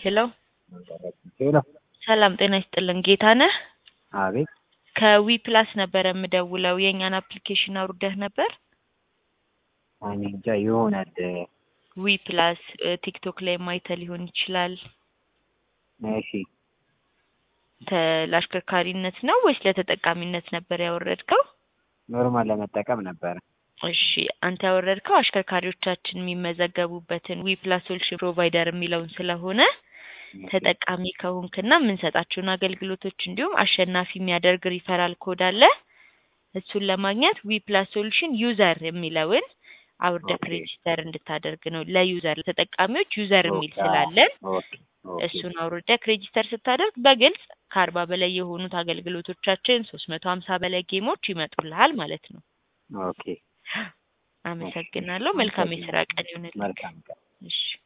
ሄሎ ሄሎ ሰላም ጤና ይስጥልን ጌታነህ አቤት ከዊ ፕላስ ነበረ የምደውለው የእኛን አፕሊኬሽን አውርደህ ነበር እኔ እንጃ ይሆናል ዊ ፕላስ ቲክቶክ ላይ ማይተ ሊሆን ይችላል እሺ ተ- ለአሽከርካሪነት ነው ወይስ ለተጠቃሚነት ነበር ያወረድከው ኖርማል ለመጠቀም ነበረ እሺ አንተ ያወረድከው አሽከርካሪዎቻችን የሚመዘገቡበትን ዊ ፕላስ ሶሉሽን ፕሮቫይደር የሚለውን ስለሆነ ተጠቃሚ ከሆንክና የምንሰጣቸውን አገልግሎቶች እንዲሁም አሸናፊ የሚያደርግ ሪፈራል ኮድ አለ እሱን ለማግኘት ዊ ፕላስ ሶሉሽን ዩዘር የሚለውን አውርደህ ኦኬ። ሬጂስተር እንድታደርግ ነው ለዩዘር ለተጠቃሚዎች ዩዘር የሚል ስላለን ኦኬ ኦኬ እሱን አውርደህ ሬጂስተር ስታደርግ በግልጽ ከአርባ በላይ የሆኑት አገልግሎቶቻችን ሶስት መቶ ሀምሳ በላይ ጌሞች ይመጡልሃል ማለት ነው ኦኬ አመሰግናለሁ መልካም የስራ ቀን ይሁንልህ መልካም ቀን እሺ